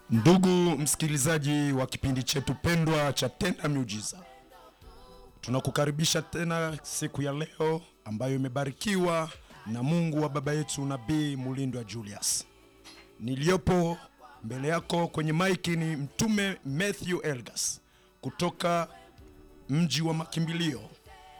Ndugu msikilizaji wa kipindi chetu pendwa cha Tenda Miujiza, tunakukaribisha tena siku ya leo ambayo imebarikiwa na Mungu wa baba yetu Nabii Mulindwa Julius. Niliyopo mbele yako kwenye maiki ni Mtume Matthew Elgas kutoka mji wa makimbilio.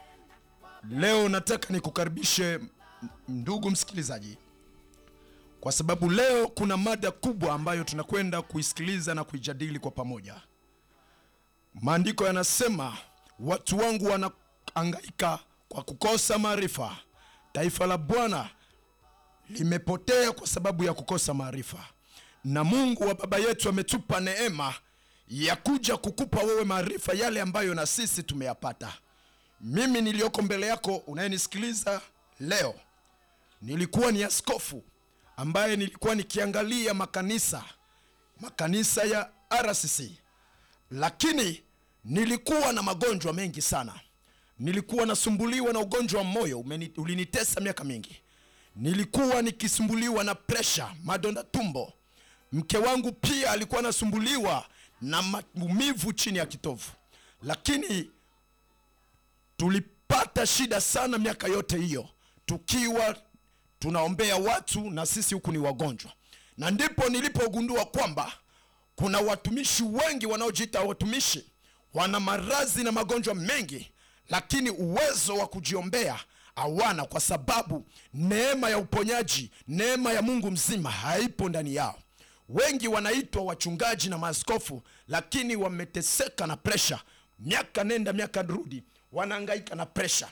Leo nataka nikukaribishe ndugu msikilizaji kwa sababu leo kuna mada kubwa ambayo tunakwenda kuisikiliza na kuijadili kwa pamoja. Maandiko yanasema watu wangu wanahangaika kwa kukosa maarifa, taifa la Bwana limepotea kwa sababu ya kukosa maarifa. Na Mungu wa baba yetu ametupa neema ya kuja kukupa wewe maarifa yale ambayo na sisi tumeyapata. Mimi niliyoko mbele yako unayenisikiliza leo, nilikuwa ni askofu ambaye nilikuwa nikiangalia makanisa makanisa ya RCC, lakini nilikuwa na magonjwa mengi sana. Nilikuwa nasumbuliwa na ugonjwa wa moyo umeni, ulinitesa miaka mingi. Nilikuwa nikisumbuliwa na presha, madonda tumbo. Mke wangu pia alikuwa anasumbuliwa na maumivu chini ya kitovu, lakini tulipata shida sana miaka yote hiyo tukiwa tunaombea watu na sisi huku ni wagonjwa, na ndipo nilipogundua kwamba kuna watumishi wengi wanaojiita watumishi, wana maradhi na magonjwa mengi, lakini uwezo wa kujiombea hawana, kwa sababu neema ya uponyaji, neema ya Mungu mzima haipo ndani yao. Wengi wanaitwa wachungaji na maaskofu, lakini wameteseka na presha, miaka nenda miaka rudi, wanahangaika na presha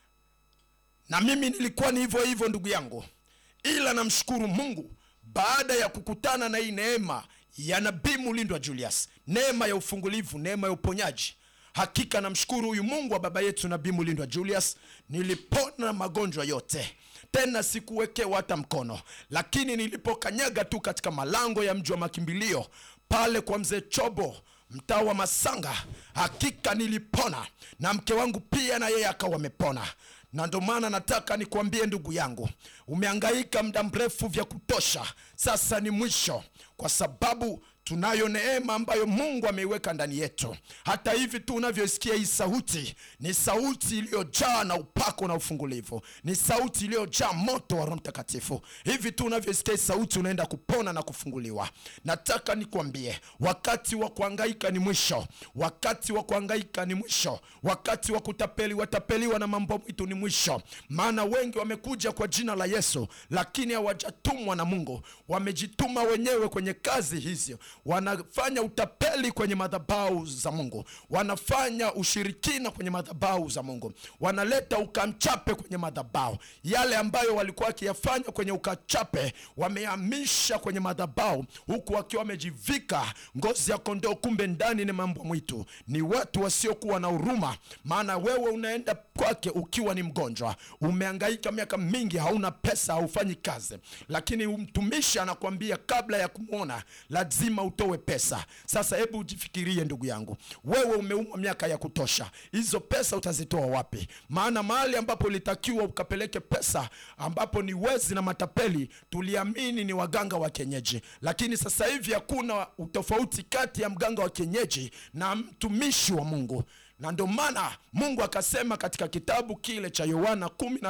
na mimi nilikuwa ni hivyo hivyo ndugu yangu, ila namshukuru Mungu baada ya kukutana na hii neema ya Nabii Mulindwa Julius, neema ya ufungulivu, neema ya uponyaji. Hakika namshukuru huyu Mungu wa baba yetu Nabii Mulindwa Julius, nilipona magonjwa yote, tena sikuwekewa hata mkono. Lakini nilipokanyaga tu katika malango ya mji wa makimbilio pale kwa mzee Chobo mtaa wa Masanga, hakika nilipona, na mke wangu pia na yeye akawa amepona na ndo maana nataka nikwambie ndugu yangu, umehangaika muda mrefu vya kutosha, sasa ni mwisho, kwa sababu tunayo neema ambayo Mungu ameiweka ndani yetu. Hata hivi tu unavyoisikia hii sauti, ni sauti iliyojaa na upako na ufungulivu, ni sauti iliyojaa moto wa Roho Mtakatifu. Hivi tu unavyoisikia hii sauti, unaenda kupona na kufunguliwa. Nataka nikwambie, wakati wa kuhangaika ni mwisho, wakati wa kuhangaika ni mwisho, wakati wa kutapeli watapeliwa na mambo mwitu ni mwisho. Maana wengi wamekuja kwa jina la Yesu, lakini hawajatumwa na Mungu, wamejituma wenyewe kwenye kazi hizi wanafanya utapeli kwenye madhabahu za Mungu, wanafanya ushirikina kwenye madhabahu za Mungu, wanaleta ukamchape kwenye madhabahu. Yale ambayo walikuwa wakiyafanya kwenye ukachape wamehamisha kwenye madhabahu, huku wakiwa wamejivika ngozi ya kondoo, kumbe ndani ni mambo mwitu. Ni watu wasiokuwa na huruma, maana wewe unaenda kwake ukiwa ni mgonjwa, umehangaika miaka mingi, hauna pesa, haufanyi kazi, lakini mtumishi anakuambia kabla ya kumwona lazima utowe pesa. Sasa hebu ujifikirie ndugu yangu, wewe umeumwa miaka ya kutosha, hizo pesa utazitoa wapi? Maana mahali ambapo ulitakiwa ukapeleke pesa, ambapo ni wezi na matapeli, tuliamini ni waganga wa kienyeji, lakini sasa hivi hakuna utofauti kati ya mganga wa kienyeji na mtumishi wa Mungu na ndio maana Mungu akasema katika kitabu kile cha Yohana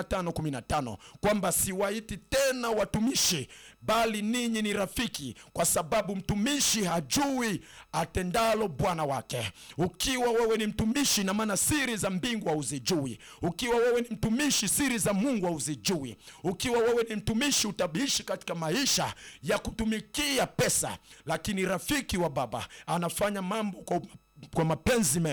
15:15 kwamba siwaiti tena watumishi, bali ninyi ni rafiki, kwa sababu mtumishi hajui atendalo bwana wake. Ukiwa wewe ni mtumishi, na maana siri za mbingu hauzijui. Ukiwa wewe ni mtumishi, siri za Mungu hauzijui. Ukiwa wewe ni mtumishi, utabishi katika maisha ya kutumikia pesa, lakini rafiki wa Baba anafanya mambo kwa, kwa mapenzi mema